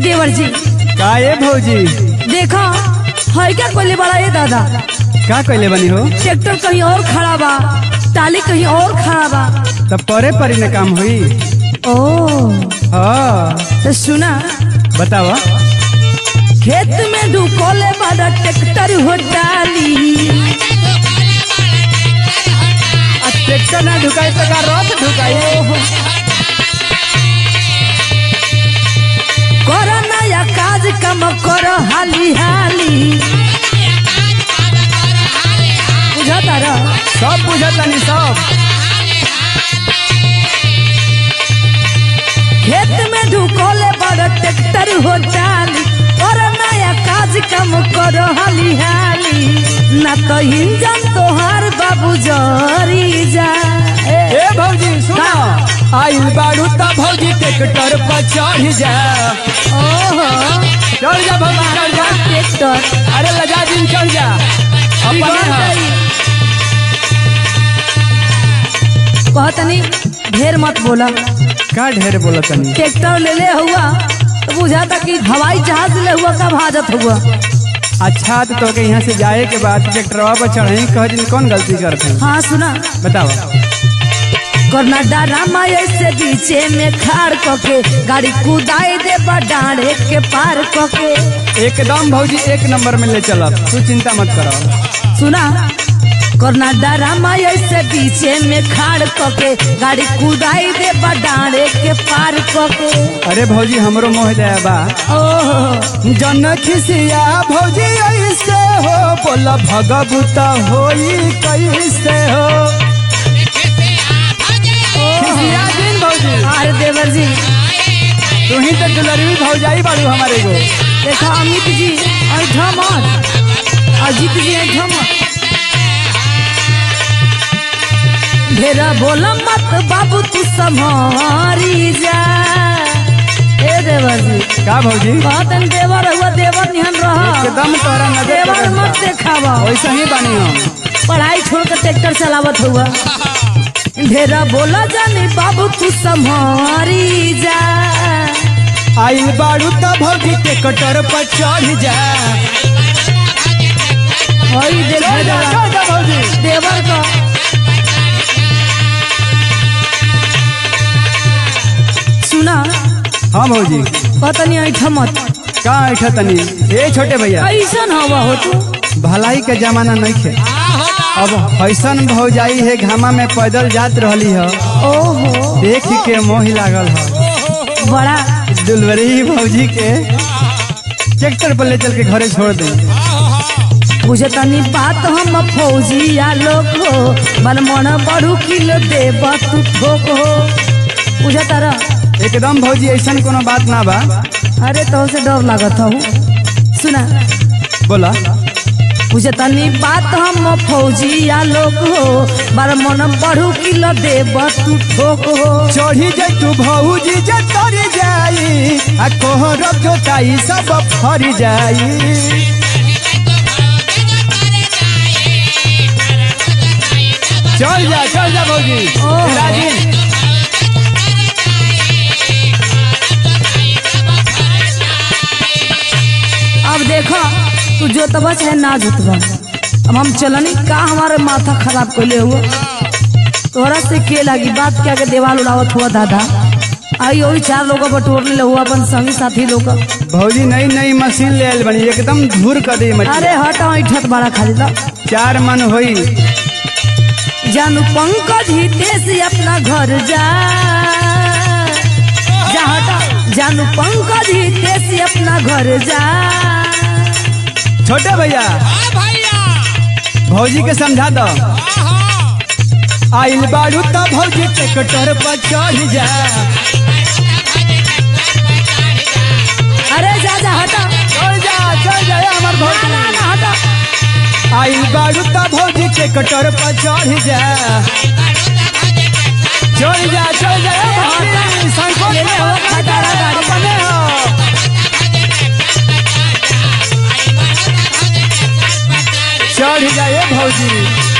देवर जी का ए भौजी देखो है क्या कोले बड़ा ये दादा का कैले बनी हो ट्रैक्टर कहीं और खड़ा बा टाली कहीं और खड़ा बा तब परे परी न काम हुई ओ हाँ तो सुना बतावा खेत में ढुकोले बड़ा ट्रैक्टर हो डाली आ ट्रैक्टर ना ढुकाई तो का रथ ढुकाई करो नया काज कम करो हाली हाली बुझता रह सब बुझत नहीं सब खेत में ढुकोले बड़ा ट्रैक्टर हो डाली और नया काज कम करो हाली हाली ना तो इंजन तोहार बाबू जरी जा ए, ए भौजी सुना आइल बाड़ू त भौजी ट्रैक्टर पर चढ़ जा ओहो चढ़ जा भौजी चढ़ जा ट्रैक्टर अरे लगा दिन चढ़ जा अपने हाथ। कहतनी ढेर मत बोला का ढेर बोला तनी ट्रैक्टर ले ले हुआ तो बुझाता कि हवाई जहाज ले हुआ का भाजत हुआ अच्छा तो तोके यहाँ से जाए के बाद ट्रैक्टरवा पर चढ़े कह दिन कौन गलती करते हैं हाँ सुना बताओ करना डरामा ऐसे बीचे में खाड़ कके गाड़ी कुदाई दे डाढ़े के पार कके एकदम भौजी एक नंबर में ले चल तू चिंता मत करो सुना करना डरामा ऐसे बीचे में खाड़ कके गाड़ी कुदाई दे डाढ़े के पार कके अरे भौजी हमरो मोह जाया बा ओहो जन खिसिया भौजी ऐसे हो बोला भगवता होई कैसे हो खिसिया दिन भौजी अरे देवर जी तू ही तो दुलरवी भौजाई बाड़ू हमारे को देखो अमित जी ऐठा मत अजीत जी ऐठा मत ढेरा बोला मत बाबू तू संभारी जा ए देवर जी का भौजी कहतन देवर हुआ देवर निहन रह एकदम तोहरा नजर देवर पड़ल बा। मत देखावा वैसे ही बानी हम पढ़ाई छोड़ के ट्रैक्टर चलावत हुआ ढेरा बोला जानी बाबू तू संभारी जा आइल बाड़ू त भौजी के कटर पर चढ़ जा हई देख चढ़ जा देवर चढ़ जा भौजी देवर का सुना हाँ भौजी कहतनी ऐठा मत का ऐठा तनी ए छोटे भैया ऐसन हवा हो तू भलाई के जमाना नहीं खे अब ऐसन भौजाई है घामा में पैदल जात रहली है ओहो देख के मोह लागल है बड़ा दुलवरी भौजी के ट्रैक्टर पर ले चल के घरे छोड़ दे बुझतनी बात हम फौजिया लोग हो मन मन बड़ू किलो देब तू ठोक हो बुझता रह एकदम भौजी ऐसन कोनो बात ना बा अरे तो से डर लागत हो सुना बोला बुझतनी बात हम फौजिया लोग हो बड़ मन बड़ू किलो देब तू ठोक हो चढ़ी जाई तू भौजी जे तर जाई आ कोहर जोताई सब फर जाई चल जा चल जा भौजी ओहो। राजी अब देखो तू जोतबा चाहे ना जोतबा अब हम चलनी का हमारे माथा खराब कैले हुआ तोहरा से के लागी बात क्या के देवाल उड़ावत हुआ दादा आई वही चार लोग बटोर ले हुआ अपन संगी साथी लोग भौजी नई नई मशीन ले आयल बनी एकदम धूर कर दी मछली अरे हट ऐठत बड़ा खाली ला चार मन होई जानू पंकज हितेश अपना घर जा जा हटा जानू पंकज हितेश अपना घर जा छोटे भैया भौजी के समझा दो आइल बाड़ू त भौजी ट्रैक्टर पर चढ़ जा अरे जा जा हटा चल जा चल जा ए हमर ना भौजी ना ना हटा आइल बाड़ू त भौजी ट्रैक्टर पर चढ़ जा चल जा चल जा ए भौजी संकोच ले ले हो, मत खटारा कर, गाड़ी। अपने हो चढ़ जा ए भौजी